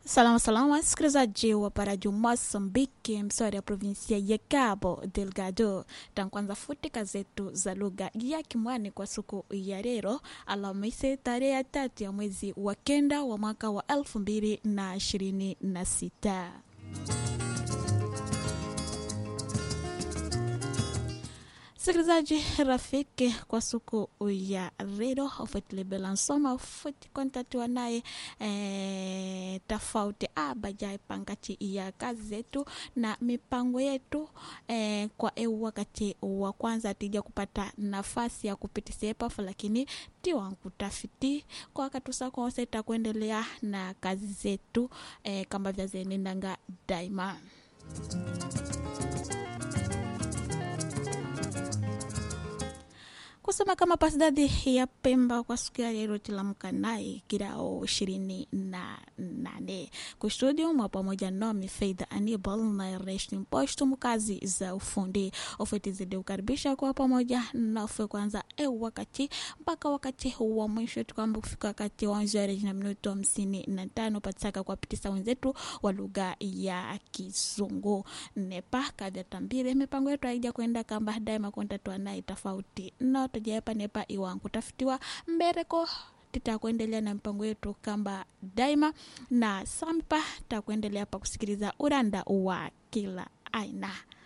Salama salama, msikilizaji wa Parajo Mosambiki, mswari ya provinsia ya Cabo Delgado. Tankwanza futika zetu za lugha ya Kimwani kwa siku ya leo Alhamisi tarehe ya tatu ya mwezi wa kenda wa mwaka wa elfu mbili na ishirini na sita. Sikilizaji rafiki, kwa siku ya leo ufuatilebela nsoma ufuti kontatiwa naye e, tofauti abajai pangati ya kazi zetu na mipango yetu e, kwa eu wakati wa kwanza tija kupata nafasi ya kupitisha pafu, lakini tiwankutafiti kwa wakati usakonse takuendelea na kazi zetu e, kama vyazenendanga daima kusema kama pasidadi ya Pemba kwa siku ya leo tilamka naye kirao ishirini na nane kustudio mwa pamoja nami Faida Anibal na Reshni Mposhtu mkazi za ufundi ofeti zidi ukaribisha kwa pamoja nafe kwanza e wakati mpaka wakati wa mwisho tukwamba kufika wakati wa nzari na minuto hamsini na tano patisaka kuwapitisa wenzetu wa lugha ya Kizungu nepa kadha tambire mipango yetu haija kwenda kamba daima kontatwa naye tofauti no tujaepa nepa iwangu tafutiwa mbereko titakuendelea na mpango yetu kamba daima na sampa takuendelea pa kusikiliza uranda wa kila aina